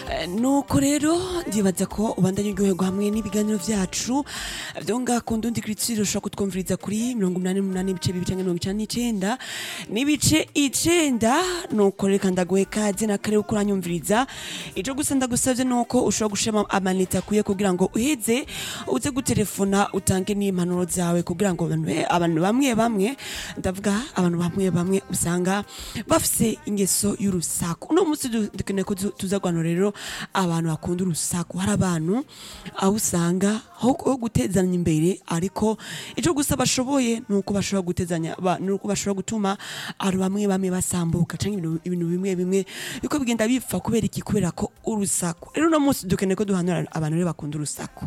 nuko rero ndibaza ko ubandanye uryoherwa hamwe n'ibiganiro vyacu vyo ngaha ku ndundi kiritsiro ushobora kutwumviriza kuri mirongo umunani n'umunani ibice bibiri canke mirongo icenda n'icenda n'ibice icenda nuko reka ndaguhe kaze na kare uko uranyumviriza ico gusa ndagusavye nuko ushobora gushema amanite akwiye kugira ngo uheze uze gutelefona utange n'impanuro zawe kugira ngo abantu abantu bamwe bamwe ndavuga abantu bamwe bamwe usanga bafise ingeso y'urusaku uno munsi du- dukeneye ko tu- tuza guhana rero abantu bakunda urusaku hari abantu aho usanga ho ho gutezanya imbere ariko ico gusa bashoboye nuko bashobora gutezanya ba- nuko bashobora gutuma abantu bamwe bamwe basambuka canke ibintu ibintu bimwe bimwe biko bigenda bipfa kubera iki kubera ko urusaku rero uno munsi dukeneye ko duhanura abantu rero bakunda urusaku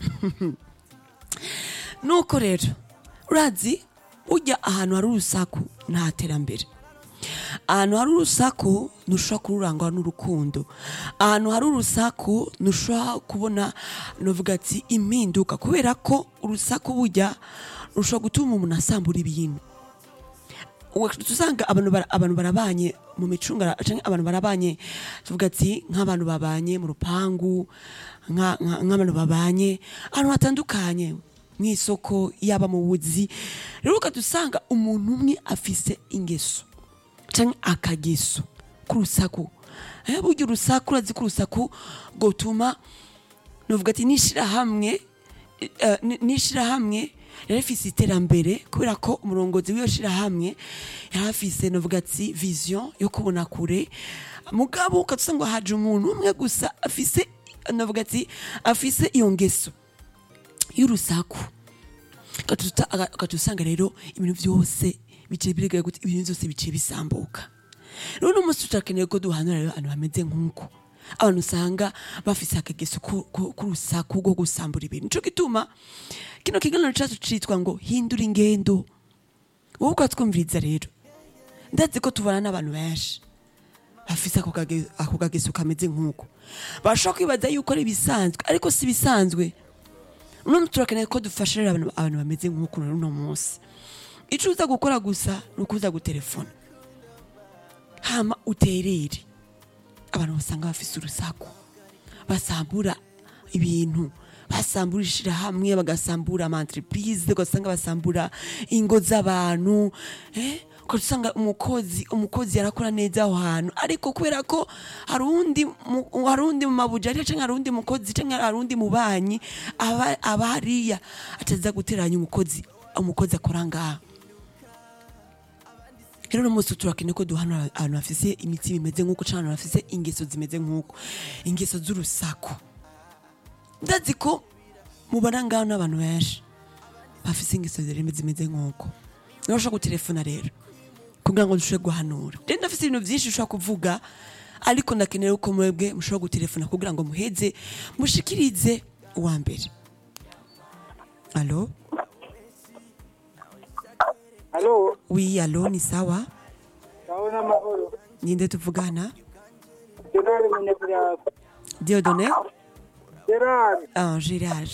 nuko rero urazi ujya ahantu hari urusaku nta terambere ahantu hari urusaku ntushobora kururangwa n'urukundo ahantu hari urusaku ntushobora kubona novuga ati impinduka kubera ko urusaku bujya rushobora gutuma umuntu asambura ibintu Ugaca usanga abantu bara- abantu barabanye mu micungara canke abantu barabanye tuvuga ati nk'abantu babanye mu rupangu nka- nka- nk'abantu babanye ahantu hatandukanye mw'isoko yaba mu buzi rero ugaca usanga umuntu umwe afise ingeso canke akageso k'urusaku Eh, burya urusaku urazi ko urusaku gotuma novuga ati nishirahamwe eh, ni- nishirahamwe yari afise iterambere kubera ko umurongozi w'iyo shirahamwe yari afise novuga ati vision yo kubona kure mugabo ukatusa ngo haje umuntu umwe gusa afise novuga ati afise iyo ngeso y'urusaku ugaca usanga rero ibintu vyose biciye birigaye gute ibintu vyose biciye bisambuka rero uno munsi turakeneye ko duhanura rero abantu bameze nk'uko abantu usanga bafise akageso ku- ku- k'urusaku rwo gusambura ibintu nico gituma kino kiganiro cacu citwa ngo hindura ingendo wowe ukatwumviriza rero ndazi ko tubana n'abantu benshi bafise ako kage- ako kageso kameze nk'uko bashobora kwibaza yuko ari ibisanzwe ariko si ibisanzwe none turakeneye ko dufasha rero abantu abantu bameze nk'uko rero uno munsi ico uza gukora gusa ni ukuza gutelefona hama uterere abantu basanga bafise urusaku basambura ibintu basambura ishirahamwe bagasambura amantreprise ugasanga basambura ingo z'abantu eh? ugaca usanga umukozi umukozi yarakora neza aho hantu ariko kubera ko hari uwundi mu- hari uwundi mu mabujari canke hari uwundi mukozi canke hari uwundi mubanyi aba aba hariya ataza guteranya umukozi umukozi akora ngaha rero uno munsi turakeneye ko duhana abantu bafise imitima imeze nk'uko canke abantu bafise ingeso zimeze nk'uko ingeso z'urusaku ndazi ko mubona ngaho n'abantu benshi bafise ingeso zireme zimeze nk'uko niba ushobora gutelefona rero kugira ngo dushobore guhanura rero ndafise ibintu vyinshi ushobora kuvuga ariko ndakeneye ko mwebwe mushobora gutelefona kugira ngo muheze mushikirize uwa mbere alo Halo, wi alo ni sawa ndabona amahoro. ninde tuvugana Gerard Munyabiraba. diodone Gerard, ah gerard